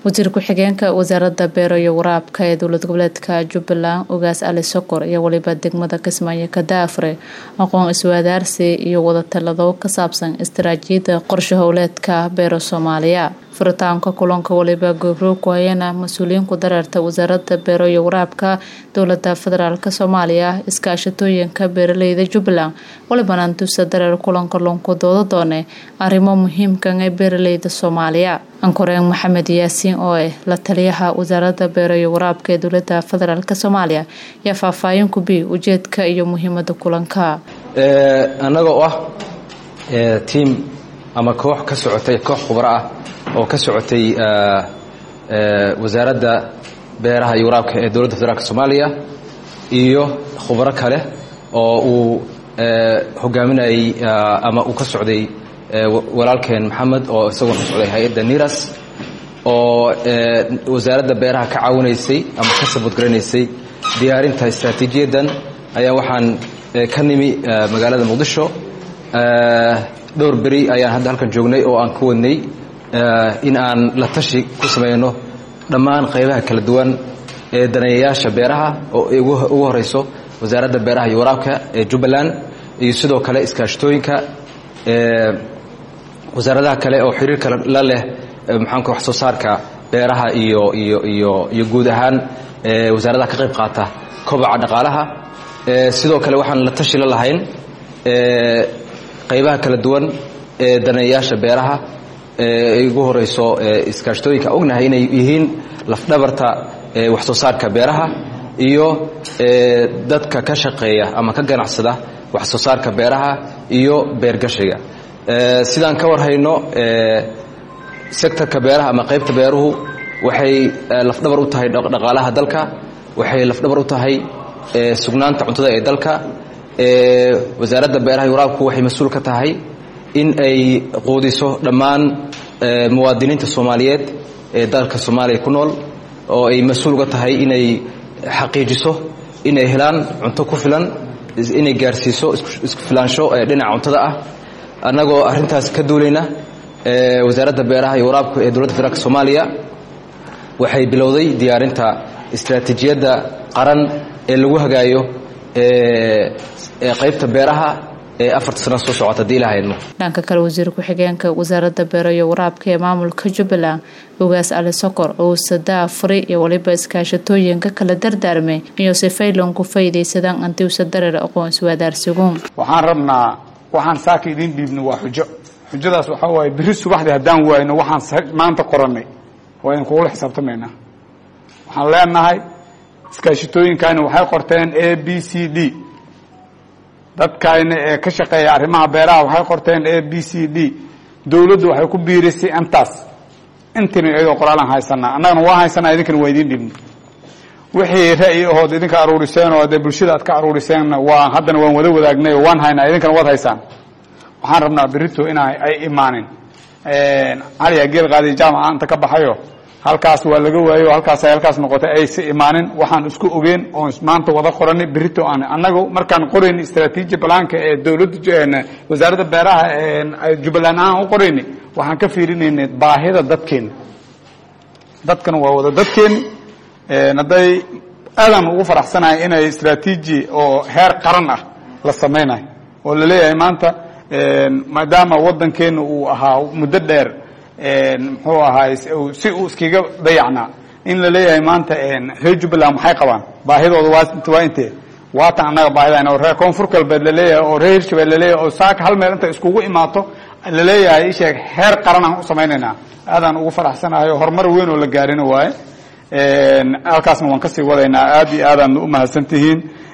wasiir ku-xigeenka wasaaradda beero iyo waraabka ee dowlad goboleedka jubbaland ogaas ali sokor iyo weliba degmada kismaayo kadaafre aqoon iswadaarsi iyo wadatalado ka saabsan istaraatiijiyadda qorshe howleedka beero soomaaliya furitaanka kulanka waliba goobroog ku hayana mas-uuliyiinku dareerta wasaaradda beero iyo waraabka dowlada federaalk soomaaliya iskaashatooyinka beeraleyda jubbaland walibana dusa dareer kulanka lonku dooda doone arrimo muhiimkan ee beeraleyda soomaaliya ankoreen maxamed yaasiin oo ah la taliyaha wasaaradda beero iyo waraabka ee dowlada federaalk soomaaliya yaa faahfaahin ku bi ujeedka iyo muhiimada kulanka annagoo ah tiam ama koox ka socotay koox khubro ah oo ka socotay wasaaradda beeraha iyo waraabka ee dowladda federaalk soomaaliya iyo khubro kale oo uu hogaaminayay ama uu ka socday walaalkeen maxamed oo isaguna ka socday hay-adda niras oo wasaaradda beeraha ka caawinaysay ama ka sabadgaranaysay diyaarinta istraatiijiyaddan ayaa waxaan ka nimi magaalada muqdisho dhowr beri ayaan hadda halkan joognay oo aan ka wadnay in aan la tashi ku samayno dhammaan qaybaha kala duwan ee daneeyayaasha beeraha oo ugu horeyso wasaaradda beeraha iyo waraabka ee jubbaland iyo sidoo kale iskaashatooyinka wasaaradaha kale oo xiriirka la leh maxaanku wax soo saarka beeraha iyo iyo iyo iyo guud ahaan wasaaradaha ka qayb qaata kobaca dhaqaalaha sidoo kale waxaan la tashi la lahayn qaybaha kala duwan ee daneeyayaasha beeraha ee ugu horeyso iskaashatooyinka ognahay inay yihiin lafdhabarta wax soo saarka beeraha iyo dadka ka shaqeeya ama ka ganacsada wax soo saarka beeraha iyo beergashiga sidaan ka warhayno sektorka beeraha ama qaybta beeruhu waxay lafdhabar u tahay dhaqaalaha dalka waxay lafdhabar u tahay sugnaanta cuntada ee dalka wasaaradda beeraha iyo waraabku waxay mas-uul ka tahay in ay quudiso dhammaan muwaadiniinta soomaaliyeed ee dalka soomaaliya ku nool oo ay mas-uul uga tahay inay xaqiijiso inay helaan cunto ku filan inay gaarsiiso isku filaansho dhinaca cuntada ah annagoo arrintaas ka duulayna wasaaradda beeraha iyo waraabka ee dowladda federaalk soomaaliya waxay bilowday diyaarinta istraatiijiyadda qaran ee lagu hagaayo qaybta beeraha ee afarta sana soo socota hadii ilaha idmo dhanka kale wasiir ku-xigeenka wasaaradda beero iyo waraabka ee maamulka jubbaland ogaas ali sokor owsadaa furi iyo waliba iskaashatooyinka kala dardaarmay iyo si faylan ku faydaysadaan antiwsa dareer aqoon iswadaarsigun waxaan rabnaa waxaan saaka idiin dhiibno waa xujo xujadaas waxaa waaye beri subaxdii haddaan waayno waxaan maanta qorannay waa idin kugula xisaabtamaynaa waxaan leenahay iskaashatooyinkani waxay qorteen a b c d dadkayna ee ka shaqeeya arrimaha beeraha waxay qorteen a b c d dawladdu waxay ku biirisay intaas intina iyadoo qoraalaan haysanaa annagana waa haysanaa idinkana waa idiin dhibno wixii ra'yi ahood idinka aruuriseen oo dee bulshada aad ka aruuriseenna waa haddana waan wada wadaagnay oo waan haynaa idinkana waad haysaan waxaan rabnaa berito in ay imaanin caliya geel qaadiy jaamaca inta ka baxayo halkaas waa laga waayo halkaasay halkaas noqotay aysa imaanin waxaan isku ogeen oon maanta wada qoranay berito aan annagu markaan qorayn istraatiiji balaanka ee dowladda wasaaradda beeraha jubbaland ahaan u qorayni waxaan ka fiirinaynay baahida dadkeena dadkana waa wada dadkeeni hadday aadaan ugu faraxsanahay inay istraatiiji oo heer qaran ah la samaynayo oo laleeyahay maanta maadaama waddankeena uu ahaa muddo dheer muxuu ahaay si uu iskaga dayacnaa in la leeyahay maanta reer jubbaland maxay qabaan baahidooda waa intee waatan annaga baahidayna oo reer koonfur galbeed laleeyahay oo reer hirshabelle laleeyahay oo saaka hal meel inta iskugu imaato laleeyahay isheeg heer qaran aan u samaynaynaa aadaan ugu faraxsanahay oo horumar weyn oo la gaarina waaye halkaasna waan kasii wadaynaa aad iyo aadaan u mahadsan tihiin